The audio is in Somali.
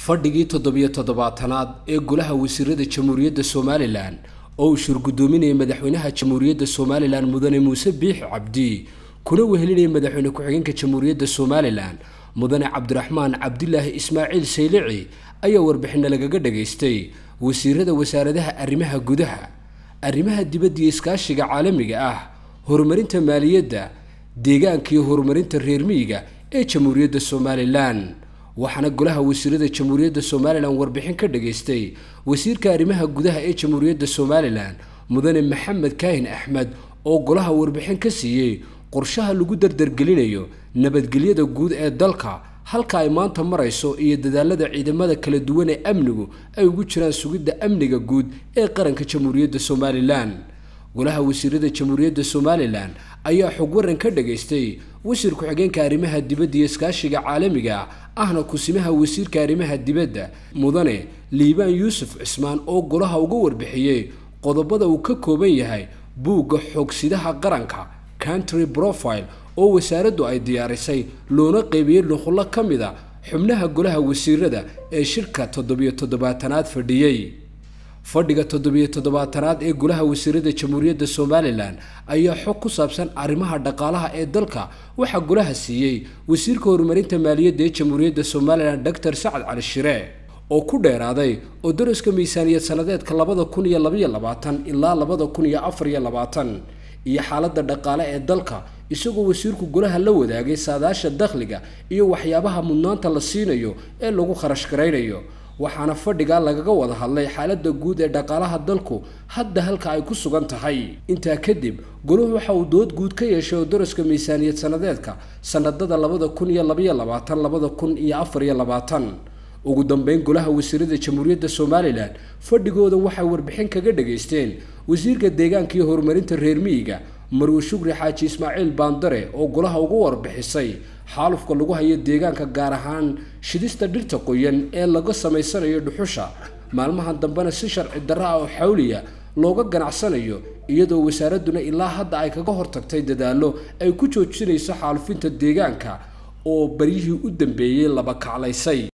fadhigii toddobiyo toddobaatanaad ee golaha wasiirada jamhuuriyadda somalilan oo uu shirgudoominayay madaxweynaha jamhuuriyadda somalilan mudane muuse biix cabdi kuna wehelinayay madaxweyne ku-xigeenka jamhuuriyadda somalilan mudane cabdiraxmaan cabdilaahi ismaaciil saylici ayaa warbixina lagaga dhagaystay wasiirada wasaaradaha arrimaha gudaha arrimaha dibadda iyo iskaashiga caalamiga ah horumarinta maaliyadda deegaanka iyo horumarinta reer miyiga ee jamhuuriyadda somalilan waxaana golaha wasiirada jamhuuriyadda somalilan warbixin ka dhagaystay wasiirka arrimaha gudaha ee jamhuuriyadda somalilan mudane maxamed kaahin axmed oo golaha warbixin ka siiyey qorshaha lagu dardargelinayo nabadgelyada guud ee dalka halka ay maanta marayso iyo dadaalada ciidamada kala duwan ee amnigu ay ugu jiraan sugidda amniga guud ee qaranka jamhuuriyadda somalilan golaha wasiirada jamhuuriyadda somalilan ayaa xog waran ka dhagaystay wasiir ku-xigeenka arrimaha dibadda iyo iskaashiga caalamiga ahna kusimaha wasiirka arrimaha dibadda mudane liibaan yuusuf cismaan oo golaha uga warbixiyey qodobada uu ka kooban yahay buugga xoogsidaha qaranka country profile oo wasaaraddu ay diyaarisay loona qeybiyey nuqullo ka mid a xubnaha golaha wasiirada ee shirka toddobiyo toddobaatanaad fadhiyey fadhiga toddobiyo toddobaatanaad ee golaha wasiirada jamhuuriyadda somalilan ayaa xog ku saabsan arrimaha dhaqaalaha ee dalka waxaa golaha siiyey wasiirka horumarinta maaliyadda ee jamhuuriyadda somalilan doctor sacad cali shire oo ku dheeraaday oo daraska miisaaniyad sanadeedka labada kun iyo labaiyo labaatan ilaa labada kun iyo afar iyo labaatan iyo xaaladda dhaqaale ee dalka isagoo wasiirku golaha la wadaagay saadaasha dakhliga iyo waxyaabaha mudnaanta la siinayo ee lagu kharash garaynayo waxaana fadhigaa lagaga wada hadlay xaaladda guud ee dhaqaalaha dalku hadda halka ay ku sugan tahay intaa kadib golahu waxa uu dood guud ka yeeshay oo daraska miisaaniyad sanadeedka sanadada labada kun iyo labaiyo labaatan labada kun iyo afar iyo labaatan ugu dambeyn golaha wasiirada jamhuuriyadda somalilan fadhigooda waxay warbixin kaga dhagaysteen wasiirka deegaanka iyo horumarinta reer miyiga marwe shukri xaaji ismaaciil baandare oo golaha uga warbixisay xaalufka lagu hayo deegaanka gaar ahaan shidista dhirta qoyan ee laga samaysanayo dhuxusha maalmahan dambena si sharci darra ah oo xawliya looga ganacsanayo iyadoo wasaaradduna ilaa hadda ay kaga hortagtay dadaallo ay ku joojinayso xaalufinta deegaanka oo baryihii u dambeeyey laba kaclaysay